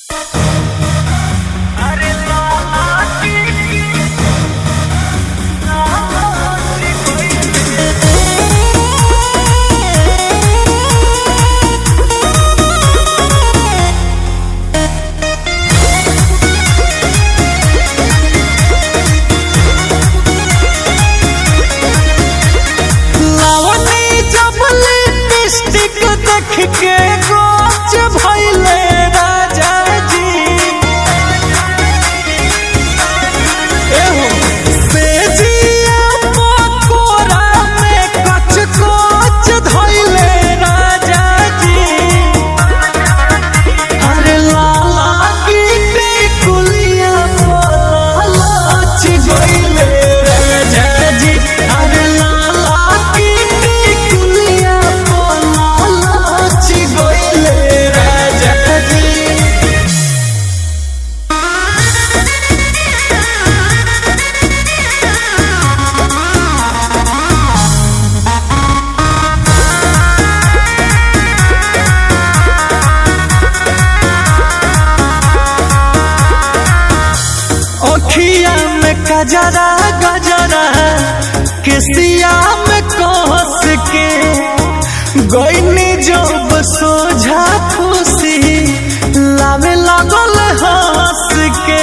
गजरा गजरा केसिया में कोस के गईनी जब सोझा खुशी लावे लगल हंस के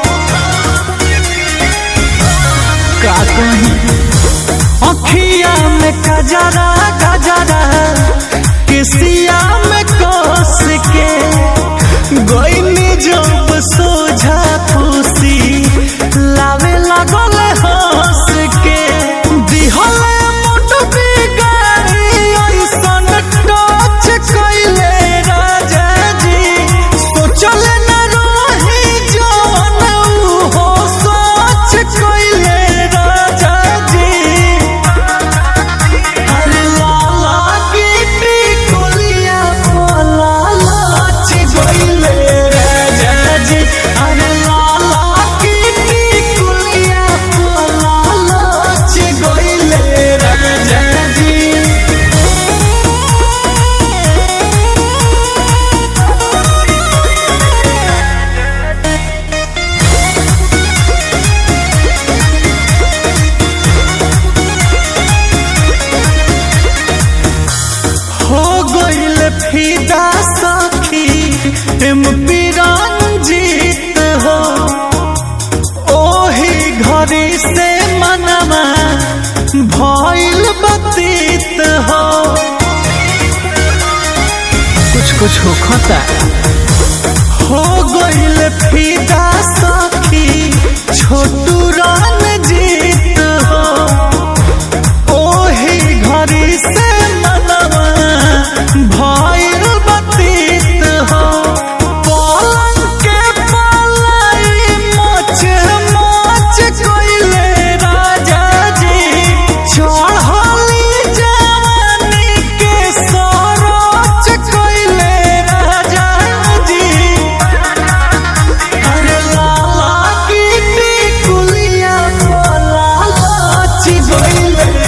का कहीं अखिया में गजरा गजरा केसिया में कोस के गईनी जब सोझा खुशी लावे लगल हंस के दिहले मुठ बिगाड़ी ऐसन टच कइले राजा जी सोचले न रही जवन ऊ हो सोच कइले राजा जी अरे लाला की टिकुलिया पोला लाच गइले राजा जी अरे लाला की टिकुलिया पोला लाच गइले राजा जी हो गइल फिदा सखी एमपी रंजीत हो ओही घड़ी से मनवा भइल बतीत हो कुछ कुछ हो खता हो गइल फिदा सखी छोटू रंजीत हो ओही घड़ी से मनवा भइल बतीत हो पलंग के पलाई मोच मोच कइले राजा जी चढ़ली जवानी के सरोच कइले राजा जी अरे लाला की टिकुलिया पोला लाच गइले